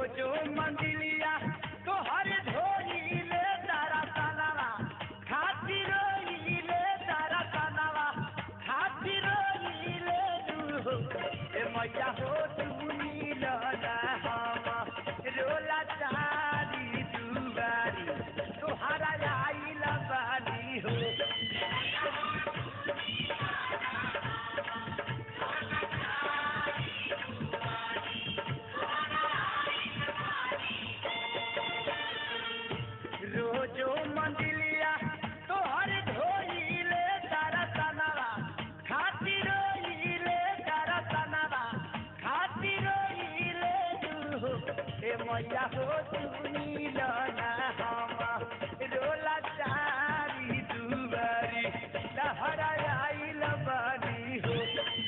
रोजो मंदिलिया तोहर धोइले तारा तनवा खातिर रोइले तारा तनवा खातिर रोइले तू ए मैया हो तू नीला हम रोला चारी दुबारी तोहरा आइला बानी हो रोजो मंदिलिया तोहर धोइले तारा तनवा खातिर रोइले तारा तनवा खातिर रोइले तू ए मैया हो तू नीला हम रोला चारी दुबारी लहरा आइल बानी हो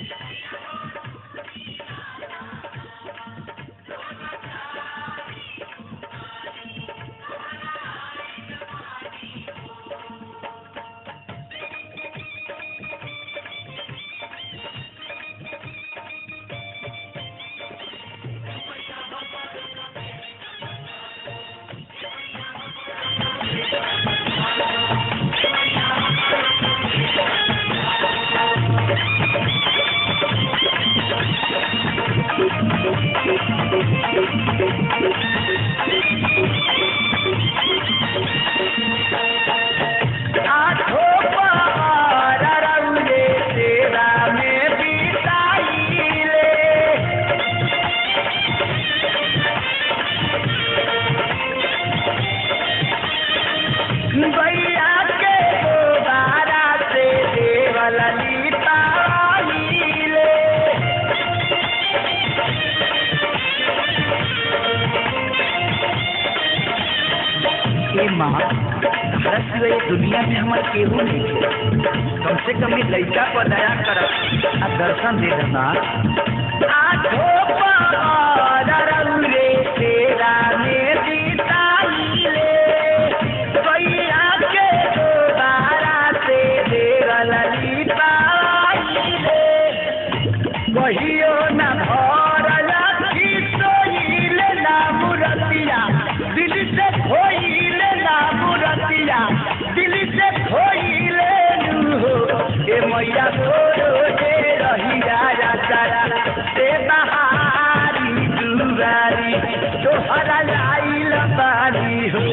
आठो पहाड़ रउरे तेरा में बिताइले गैया के गोबारा से देवल लिपाइले ए माँ तारा सिवाय दुनिया में हमार केहू नहीं है कम से कम ई लइका पर दया कर आ दर्शन दे देना आठो पहाड़ रउरे तेरा में बिताइले गैया के गोबारा से देवल लिपाइले कहियो न भरल सोइले ना मुरतिया दिल से खोइले ना मुरतिया दिल से खोइले हो ए मैया तोरो जे रहिया रातारा से बहारी दुबारी तोहरा लाइल बारी हो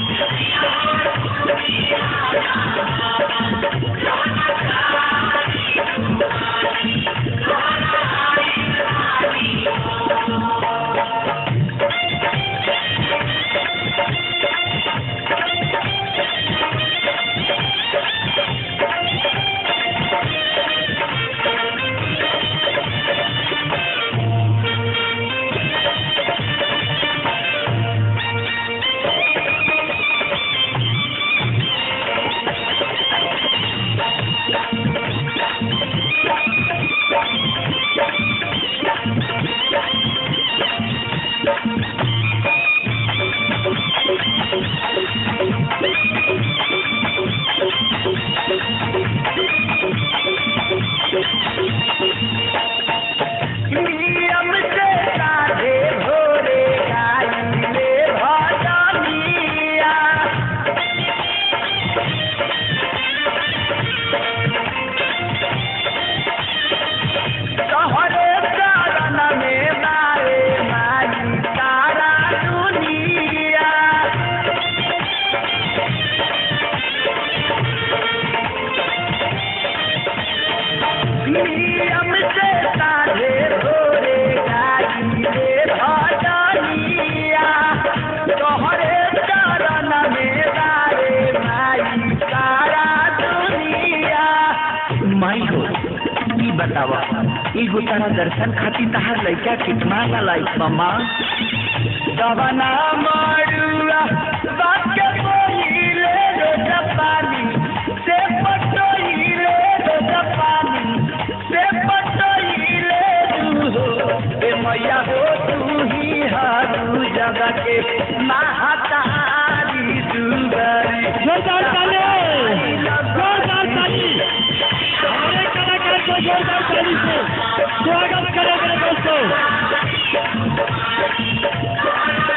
नियम से साधे भोरे गाइले भजनिया तोहरे चरण में बारे माई तारा दुनिया नियम से साधे भोरे गाइले भजनिया तोहरे चरण में बारे माई तारा दुनिया माई हो ई बतावा एगो तारा दर्शन खातिर तहार लइका कितना ना लाइक मामा दवना मरुआ बाके बोइले रोज पानी से पटोइले रोज पानी से पटोइले तू हो ए मैया हो तू ही हरू जगह के महातारी दुबारी जोरदार ताली जोरदार ताली हमारे कलाकार को जोरदार ताली से स्वागत करेंगे दोस्तों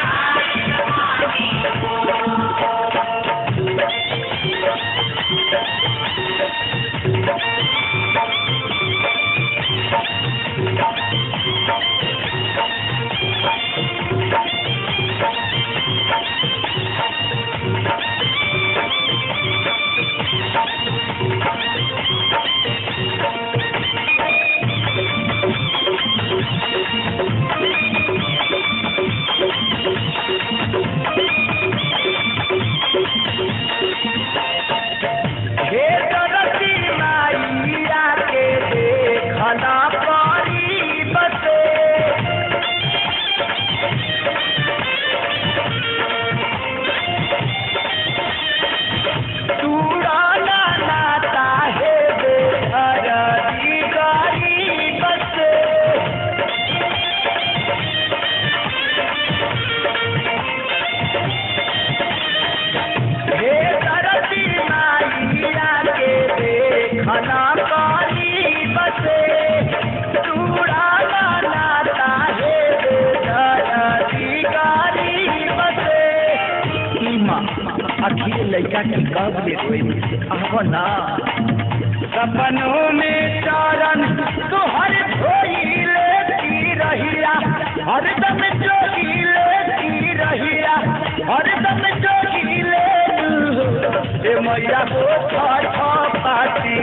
माँ आखिर लड़का के कब ले कोई आहो ना सपनों में चरण तुहर धोई लेती रहिया हरदम जोगी लेती रहिया हरदम जोगी ले ए मैया को छ छ पाती